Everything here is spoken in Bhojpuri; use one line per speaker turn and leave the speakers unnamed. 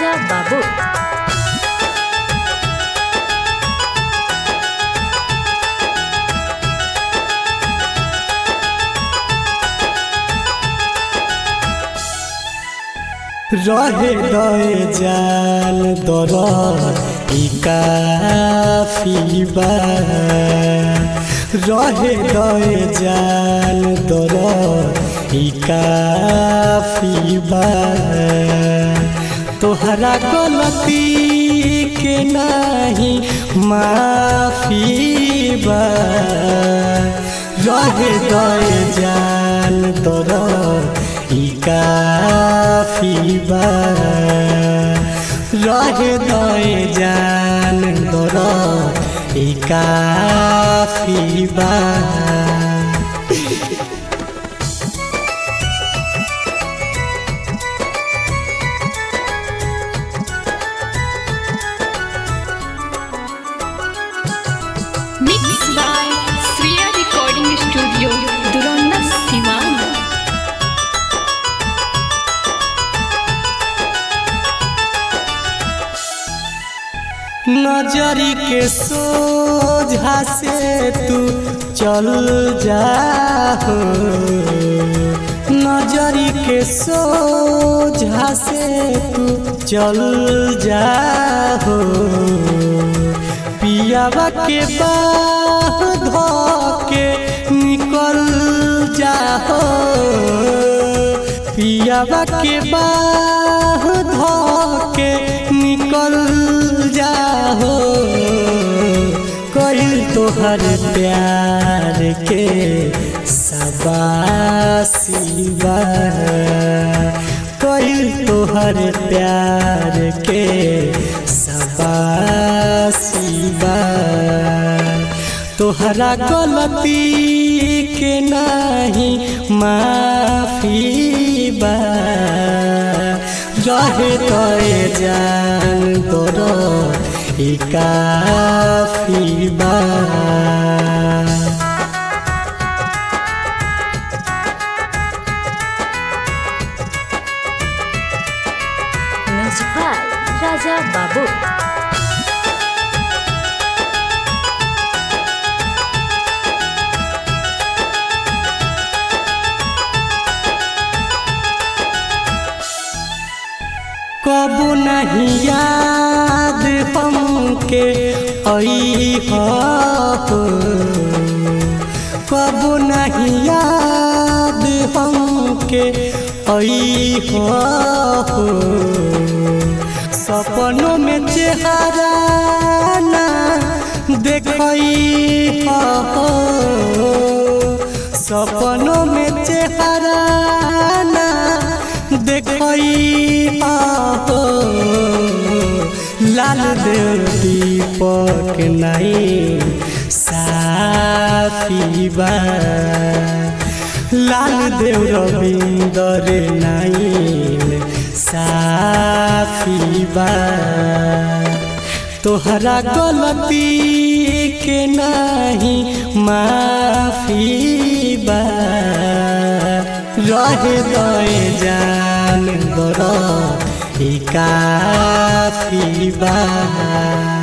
राजा बाबू
रहे दए जान दर ई काफी बा रहे दए जान दर ई काफी बा तोहरा गलती के नाही माफी बा रहे दए जान दर ई काफी बा रहे दए जान दर ई काफी बा
mix by Shriya recording studio Duranda Siwan
नजरी के सोझा से तू चल जा हो। नजरी के सोझा से तू चल जा हो पियावा के बाह धो के निकल जा हो पियावा के बाह धो के निकल जाहो कहिल तोहर प्यार के सबासी बा कहिल तोहर प्यार के सबासी बा तोहरा गलती के नाही माफी बा रहे तोए जान तोर ई काफी बा
म्यूजिक बाय राजा बाबू
कबो नहीं याद हमके आई हो कबो नहीं याद हमके आई हो सपनों में चेहरा ना देखई हो सपनों में चेहरा ना देखई हो लाल देव दीपक नहीं साफी बा लाल देव रविंदर नहीं साफी बा तोहरा गलती के नहीं माफी बा रहे दए जान दर ई काफी बा